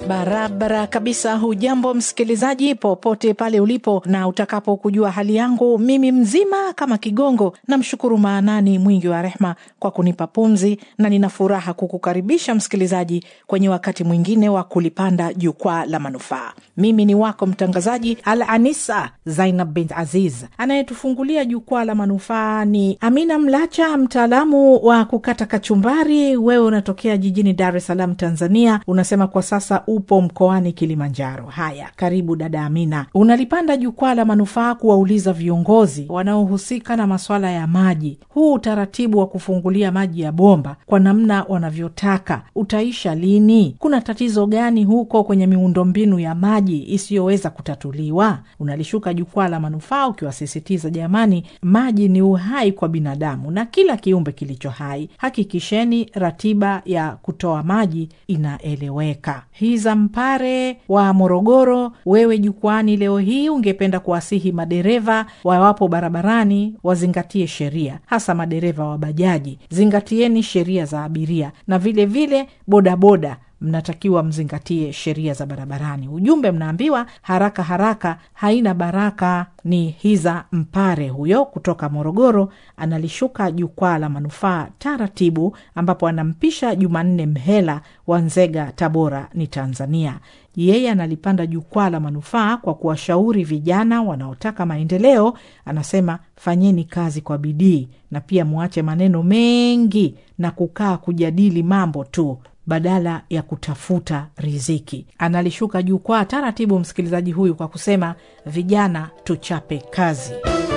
Barabara kabisa. Hujambo msikilizaji, popote pale ulipo na utakapo kujua hali yangu, mimi mzima kama kigongo. Namshukuru Maanani mwingi wa rehma kwa kunipa pumzi, na nina furaha kukukaribisha msikilizaji kwenye wakati mwingine wa kulipanda jukwaa la manufaa. Mimi ni wako mtangazaji Al Anisa Zainab bint Aziz. Anayetufungulia jukwaa la manufaa ni Amina Mlacha, mtaalamu wa kukata kachumbari. Wewe unatokea jijini Dar es Salaam, Tanzania. Unasema kwa sasa upo mkoani Kilimanjaro. Haya, karibu dada Amina. Unalipanda jukwaa la manufaa kuwauliza viongozi wanaohusika na maswala ya maji, huu utaratibu wa kufungulia maji ya bomba kwa namna wanavyotaka utaisha lini? Kuna tatizo gani huko kwenye miundombinu ya maji isiyoweza kutatuliwa? Unalishuka jukwaa la manufaa ukiwasisitiza, jamani, maji ni uhai kwa binadamu na kila kiumbe kilicho hai. Hakikisheni ratiba ya kutoa maji inaeleweka. Hiza Mpare wa Morogoro, wewe jukwani leo hii ungependa kuwasihi madereva wawapo barabarani wazingatie sheria, hasa madereva wa bajaji. Zingatieni sheria za abiria na vilevile vile bodaboda mnatakiwa mzingatie sheria za barabarani. Ujumbe mnaambiwa haraka haraka haina baraka. Ni Hiza Mpare huyo kutoka Morogoro, analishuka jukwaa la manufaa taratibu, ambapo anampisha Jumanne Mhela wa Nzega, Tabora ni Tanzania. Yeye analipanda jukwaa la manufaa kwa kuwashauri vijana wanaotaka maendeleo. Anasema fanyeni kazi kwa bidii na pia mwache maneno mengi na kukaa kujadili mambo tu badala ya kutafuta riziki. Analishuka jukwaa taratibu, msikilizaji huyu, kwa kusema vijana tuchape kazi.